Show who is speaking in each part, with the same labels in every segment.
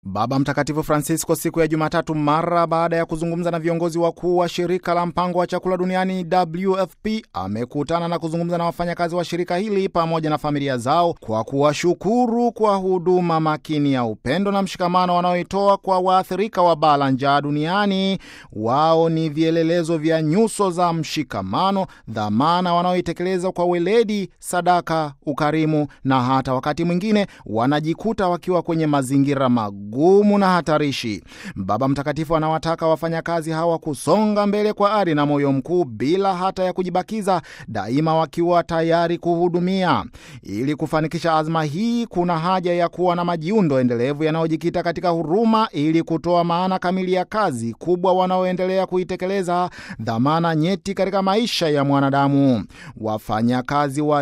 Speaker 1: Baba Mtakatifu Francisco siku ya Jumatatu, mara baada ya kuzungumza na viongozi wakuu wa shirika la mpango wa chakula duniani WFP, amekutana na kuzungumza na wafanyakazi wa shirika hili pamoja na familia zao kwa kuwashukuru kwa huduma makini ya upendo na mshikamano wanaoitoa kwa waathirika wa baa la njaa duniani. Wao ni vielelezo vya nyuso za mshikamano, dhamana wanaoitekeleza kwa weledi, sadaka, ukarimu na hata wakati mwingine wanajikuta wakiwa kwenye mazingira magumu gumu na hatarishi. Baba Mtakatifu anawataka wafanyakazi hawa kusonga mbele kwa ari na moyo mkuu bila hata ya kujibakiza, daima wakiwa tayari kuhudumia. Ili kufanikisha azma hii, kuna haja ya kuwa na majiundo endelevu yanayojikita katika huruma, ili kutoa maana kamili ya kazi kubwa wanaoendelea kuitekeleza, dhamana nyeti katika maisha ya mwanadamu. Wafanyakazi wa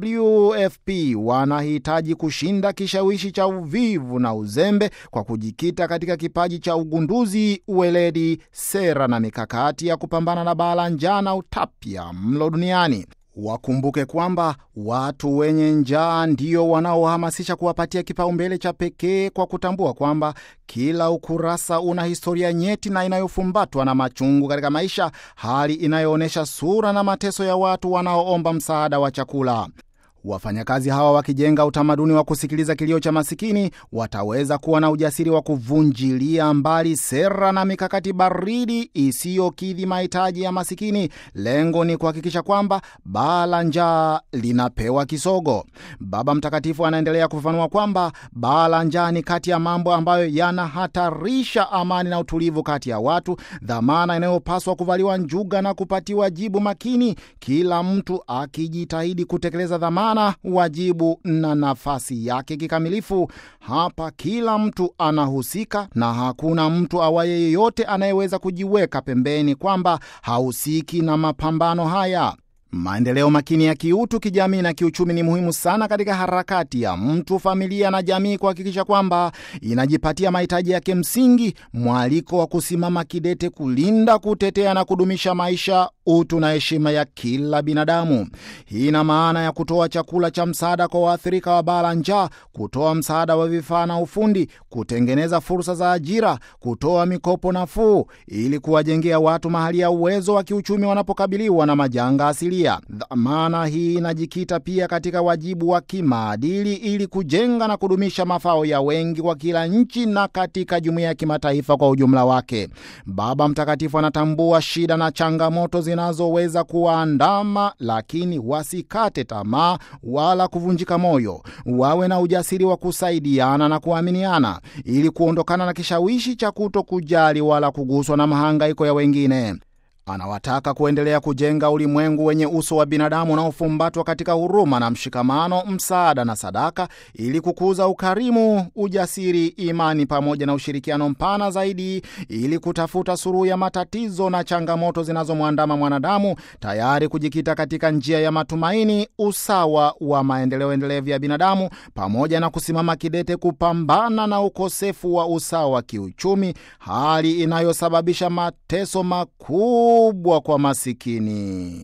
Speaker 1: WFP wanahitaji kushinda kishawishi cha uvivu na uzembe kwa kujikita katika kipaji cha ugunduzi, uweledi, sera na mikakati ya kupambana na baa la njaa na utapia mlo duniani. Wakumbuke kwamba watu wenye njaa ndio wanaohamasisha kuwapatia kipaumbele cha pekee kwa kutambua kwamba kila ukurasa una historia nyeti na inayofumbatwa na machungu katika maisha, hali inayoonyesha sura na mateso ya watu wanaoomba msaada wa chakula. Wafanyakazi hawa wakijenga utamaduni wa kusikiliza kilio cha masikini, wataweza kuwa na ujasiri wa kuvunjilia mbali sera na mikakati baridi isiyokidhi mahitaji ya masikini. Lengo ni kuhakikisha kwamba baa la njaa linapewa kisogo. Baba Mtakatifu anaendelea kufafanua kwamba baa la njaa ni kati ya mambo ambayo yanahatarisha amani na utulivu kati ya watu, dhamana inayopaswa kuvaliwa njuga na kupatiwa jibu makini, kila mtu akijitahidi kutekeleza dhamana wajibu na nafasi yake kikamilifu. Hapa kila mtu anahusika na hakuna mtu awaye yeyote anayeweza kujiweka pembeni kwamba hahusiki na mapambano haya. Maendeleo makini ya kiutu, kijamii na kiuchumi ni muhimu sana katika harakati ya mtu, familia na jamii kuhakikisha kwamba inajipatia mahitaji yake msingi, mwaliko wa kusimama kidete kulinda, kutetea na kudumisha maisha, utu na heshima ya kila binadamu. Hii ina maana ya kutoa chakula cha msaada kwa waathirika wa baa la njaa, kutoa msaada wa vifaa na ufundi, kutengeneza fursa za ajira, kutoa mikopo nafuu ili kuwajengea watu mahali ya uwezo wa kiuchumi wanapokabiliwa na majanga asilia. Dhamana hii inajikita pia katika wajibu wa kimaadili ili kujenga na kudumisha mafao ya wengi kwa kila nchi na katika jumuiya ya kimataifa kwa ujumla wake. Baba Mtakatifu anatambua shida na changamoto zinazoweza kuwaandama, lakini wasikate tamaa wala kuvunjika moyo. Wawe na ujasiri wa kusaidiana na kuaminiana ili kuondokana na kishawishi cha kuto kujali wala kuguswa na mahangaiko ya wengine. Anawataka kuendelea kujenga ulimwengu wenye uso wa binadamu unaofumbatwa katika huruma na mshikamano, msaada na sadaka, ili kukuza ukarimu, ujasiri, imani pamoja na ushirikiano mpana zaidi, ili kutafuta suluhu ya matatizo na changamoto zinazomwandama mwanadamu, tayari kujikita katika njia ya matumaini, usawa wa maendeleo endelevu ya binadamu, pamoja na kusimama kidete kupambana na ukosefu wa usawa wa kiuchumi, hali inayosababisha mateso makuu kubwa kwa masikini.